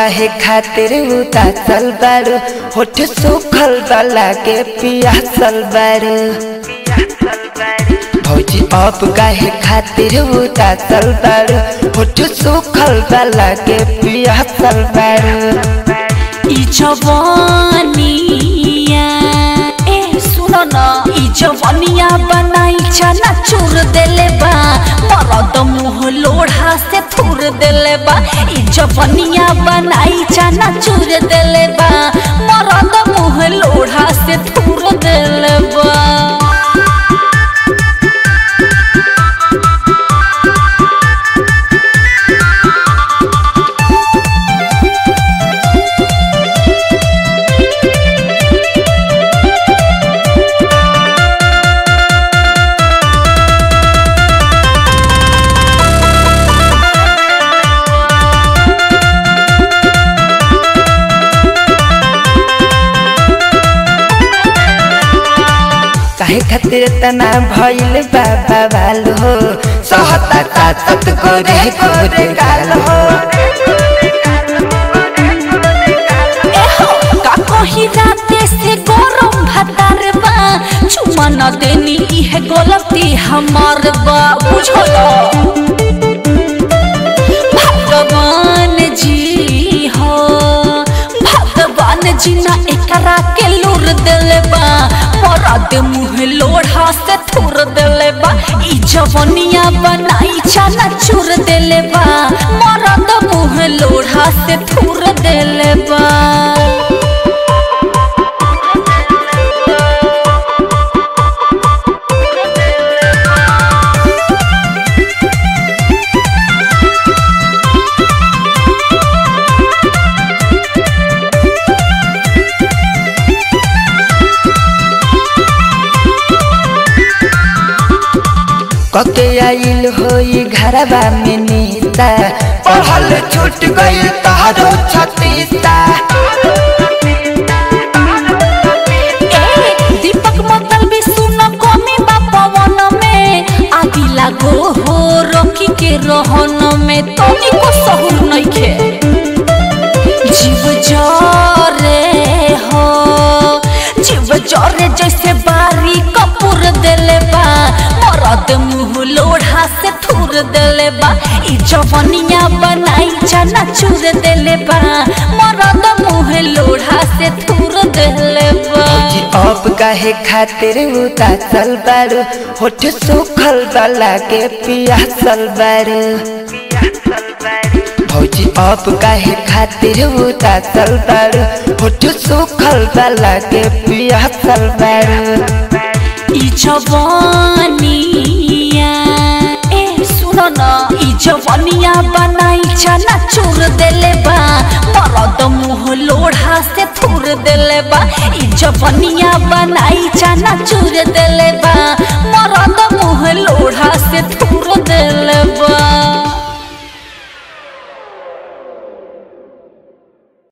काहे खातिर उदासल बारू होठ सुखल वाला के पियासल बारू भौजी अब काहे खातिर उदासल बारू होठ सुखल वाला के पियासल बारू ई जवानिया ए सुनो न ई जवानिया बनाई चना चूर देले बा मरद मुंह लोढ़ा से थूर देले बा ई जवानिया बनाई चना चूर देले बा मरद मुंह लोढ़ा से थूर देले बा काहे खातिर तना भइल बाबा बाल हो सहता का सत गोरे गोरे गाल हो एहो, का कही राते से गरम भातार बा चुमा न देनी इहे गलती हमार बा बुझल भगवान जी हो भगवान जी ना एकरा के लूर देले बा मरद मुंह लोढ़ा से थूर देले बा ई जवनिया बनाई चना चूर देले बा मरद मुंह लोढ़ा से थूर देले बा कके आइल होई घरबा में नीता पढ़ल छूट गइल तहरो छतीसा ए, दीपक मतल भी सुन कमी बा पवन में आदि लागो हो रखी के रहन में तनी को सहूर नइखे जीव जरे हो जीव जरे जैसे बारी कपूर देले बा मरद मुंह लोढ़ा से थूर देले बा ई जवनिया बनाई चना चूर देले बा मरद मुंह लोढ़ा से थूर देले बा भौजी अब काहे खातिर उदासल बारू होठ सुखल वाला के पियासल बारू भौजी अब काहे खातिर उदासल बारू होठ सुखल वाला के पियासल बारू ई जवानिया ए सुनो न ई जवानिया बनाई चना चूर देले बा मरद मुंह लोढ़ा से थूर देले बा ई जवानिया बनाई चना चूर देले बा मरद मुंह लोढ़ा से थूर